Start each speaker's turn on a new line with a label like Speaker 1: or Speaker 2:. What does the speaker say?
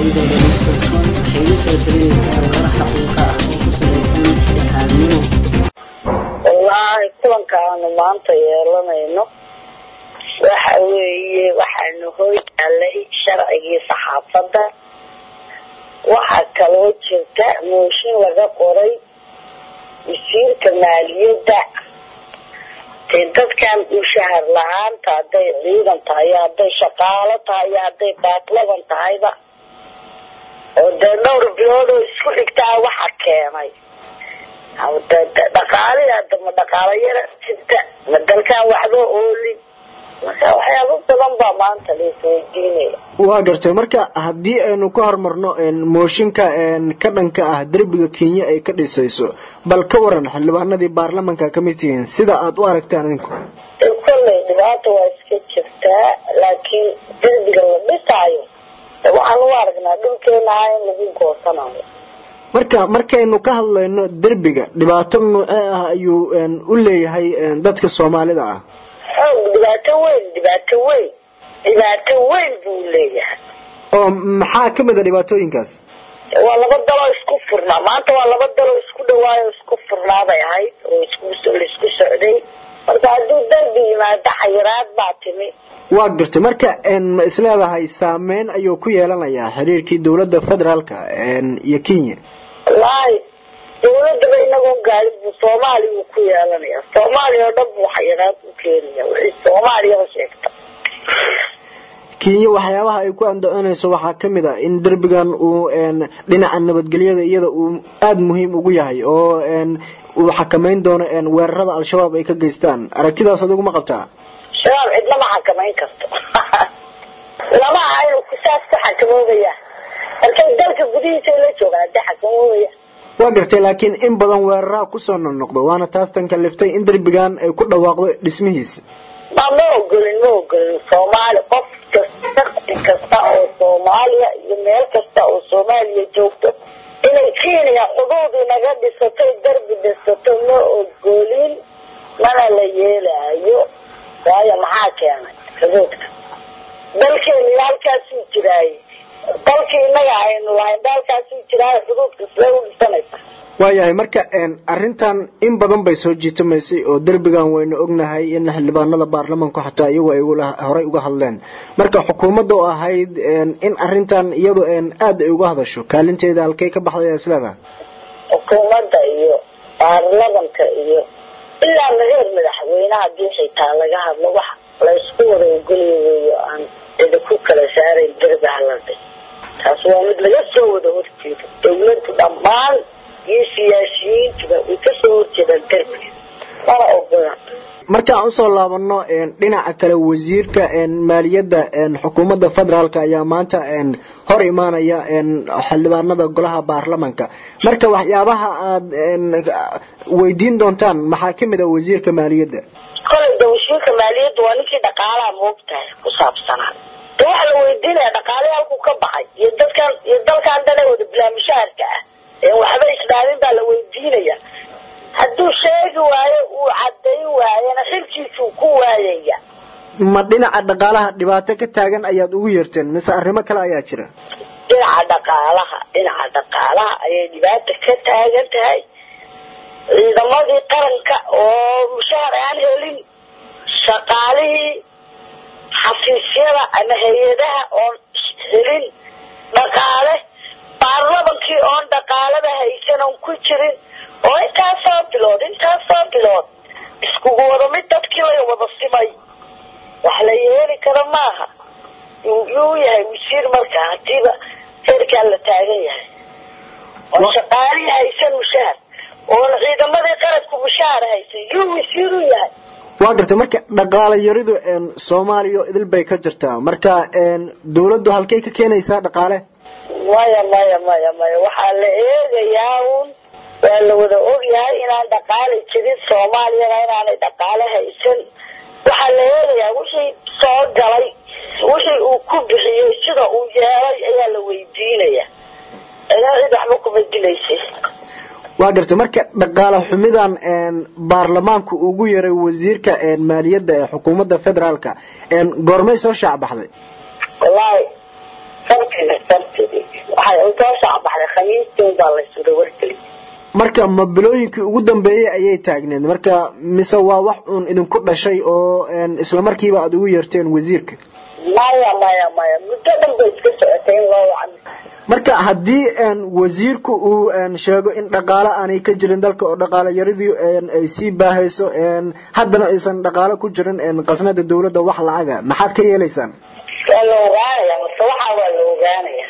Speaker 1: aqoontooda lagu kalsoon waxay la soo talinaysaa warar xaqiiqa ah oo ku salaysan dhexdhexaadnimo
Speaker 2: wallaahi kulankaanu maanta yeelanayno waxa weeye waxaanu hoy yaalay sharcigii saxaafadda waxaa kaloo jirta mooshin laga qoray wasiirka maaliyadda dee dadkan mushahar la-aanta hadday ciidan tahay iyo hadday shaqaalo tahay iyo hadday baatlaban tahayba oo dee dhowr bilood oo isku xigtaa waxa keenay dhaqaalihi hadda ma dhaqaalo yara jirta ma dalkaan waxba oolin marka waxyaabo badan baa maanta laisweydiinaya
Speaker 3: waa gartay marka haddii aynu ka hormarno mooshinka ka dhanka ah derbiga kenya ay ka dhisayso bal ka waran xildhibaanadii baarlamanka ka mid tihiin sida aad u aragtaan idinku
Speaker 2: kolley dhibaata waa iska jirtaa laakiin derbiga la dhisaayo waxaan u aragnaa dhulkeenaha in lagu goosanayo
Speaker 3: marka markaynu ka hadlayno derbiga dhibaato noocee ah ayuu u leeyahay dadka soomaalida ah
Speaker 2: xoog dhibaato weyn dhibaato weyn dhibaato weyn buu leeyahay
Speaker 3: oo maxaa ka mid a dhibaatooyinkaas
Speaker 2: waa laba daloo isku furnaa maanta waa laba daloo isku dhawaayo isku furnaaday ahayd oo laisku socday marka hadduu darbi yimaado xayiraad baa timi
Speaker 3: waa gartay marka ma isleedahay saameyn ayuu ku yeelanayaa xiriirkii dowladda federaalka iyo kenya
Speaker 2: wallaahi dawladaba inagoo gaarin buu soomaaliya uu ku yeelanaya soomaaliya oo dhan buu xayiraad u keenaya wixii soomaaliyaba sheegta
Speaker 3: kenya waxyaabaha ay ku andacoonayso waxaa ka mid a in derbigan uu dhinaca nabadgelyada iyada uu aada muhiim ugu yahay oo uu xakamayn doono weerarada al-shabaab ay ka geystaan aragtidaas adigu ma qabtaa
Speaker 2: shabaab cidna ma xakamayn karto lama aha inuu kusaas ku xakamoobaya markay dalka gudihiisa la joogaan hadii xakamoobaya
Speaker 3: waa gartay laakiin in badan weeraraha kusoo noqnoqdo waana taas tan kaliftay in derbigan ay ku dhawaaqdo dhismihiisa
Speaker 2: ma ma ogolin ma ogolin soomaali qof kasta shaqsi kasta oo soomaaliya iyo meel kasta oo soomaaliya joogto inay kenya xuduudii naga dhisatay derbi dhisato ma ogolin mana la yeelaayo waayo maxaa keenay xuduudka dalkeenu halkaasuu jiraaye dalkii innaga aynu lahayn dalkaasuu jiraayo xuduudka sidee u dhisanaysa
Speaker 3: waayahay marka arrintan in badan bay soo jiitamaysay oo derbigan waynu ognahay in xildhibaanada baarlamanku xataa iyagu ay horey uga hadleen marka xukuumadda oo ahayd in arrintan iyadu aada ay uga hadasho kaalinteeda halkey ka baxday isleedaha
Speaker 2: xukuumadda iyo baarlamanka iyo ilaa mareer madaxweyne hadii xitaa laga hadlo wax laysku wada ogoliyo weeyo aan cidi ku kala saarayn derbi haladhay taas waa mid laga soo wada horjeedo dawladdu dhammaan iyo siyaasiyiintuba way kasoo horjeedaan derbiga mana ogola
Speaker 3: markaan usoo laabano dhinaca kale wasiirka maaliyadda xukuumadda federaalk ayaa maanta hor imaanaya xildhibaanada golaha baarlamanka marka waxyaabaha aad weydiin doontaan maxaa kamid a wasiirka maaliyadda
Speaker 2: kolay de wasiirka maaliyadda waa ninkii dhaqaalaha moogtahay ku saabsanaa de waxa la weydiinaya dhaqaalihi halkuu ka baxay iyo dadkan iyo dalkan dhan ee wada bilaamishaharka ah waxba isdhaalin baa la weydiinaya hadduu sheegi waayo uu cadayn waayana xilkiisuu ku waayaya
Speaker 3: ma dhinaca dhaqaalaha dhibaato ka taagan ayaad ugu yeerteen mise arrimo kale ayaa jira
Speaker 2: dhinaca dhaqaalaha dhinaca dhaqaalaha ayay dhibaata ka taagan tahay ciidamadii qaranka oo mushahar aan helin shaqaalihii xafiisyada ama hay-adaha oon helin dhaqaale baarlamankii oon dhaqaalada haysan oon ku jirin oo intaasoo bilood intaasoo bilood iskugu wada mid dadkii la wada simay wax la yeeli karo maaha yuu yahay wasiir markaa hadiiba heerkaa la taagan yahay oo shaqaalihii haysan mushahar oon ciidamadii qaranku mushahar haysan yuu wasiir u yahay
Speaker 3: waa gartay marka dhaqaalo yaridu soomaaliya idil bay ka jirtaa marka dawladdu halkay ka keenaysaa dhaqaale
Speaker 2: maya maya maya maya waxaa la eegayaa un waa la wada ogyahay inaan dhaqaali jirin soomaaliyana inaanay dhaqaale haysan waxaa la eegayaa wixii soo galay wixii uu ku bixiyey sida uu yeelay ayaa la weydiinaya idaa cid waxba kuma dilaysay
Speaker 3: waa gartay marka dhaqaale xumidan baarlamaanku ugu yaray wasiirka maaliyadda ee xukuumadda federaalka goormay soo shaac baxday
Speaker 2: wallaahi sabti warkayna sabtidi waxay soo shacbaxday khamiistii unbaa la suda wargeli
Speaker 3: marka ma bilooyinkii ugu dambeeyey ayay taagneed marka mise waa wax uun idinku dhashay oo isla markiiba aada ugu yeerteen wasiirka
Speaker 2: maya maya maya muddo dhan bay iska socotay in loo wacan
Speaker 3: marka haddii wasiirku uu sheego in dhaqaale aanay ka jirin dalka oo dhaqaale yaridii ay sii baahayso haddana aysan dhaqaale ku jirin qasnada dawladda wax lacaga maxaad ka yeelaysaan
Speaker 2: waa la ogaanaya marka waxaa waa la ogaanaya